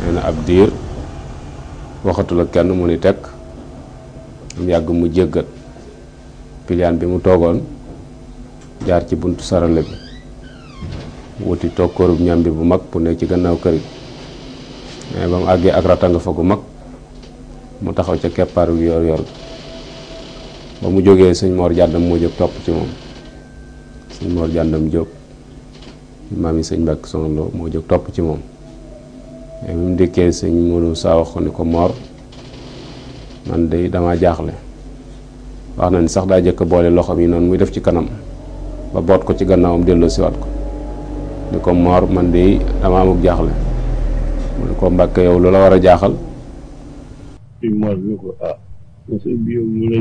nee na ab diir waxatul ak kenn mu ni tekk mu yàgg mu jéggat piliyaan bi mu toogoon jaar ci buntu sarale bi wuti toog kóorub ñam bi bu mag bu nekk ci gannaaw kër gi mais ba mu àggee ak ratanga fa gu mag mu taxaw ca keppaaru yor yor ba mu jógee sëñ Mor jàndam moo jóg topp ci moom sëñ Mor jàndam jóg maam yi sëñ Mbàkke Soxna Lo moo jóg topp ci moom mais bi mu dikkee sëñ Modou saa wax ko ni ko Mor man de dama jaaxle wax na ni sax daa jëkk boole loxoom yi noonu muy def ci kanam ba boot ko ci gannaawam delloo siwaat ko ni ko Mor man de dama amuk jaaxle mu ne ko Mbàkke yow lu la war a jaaxal sëñ Mor ni ko ah sëñ bi yow mu lay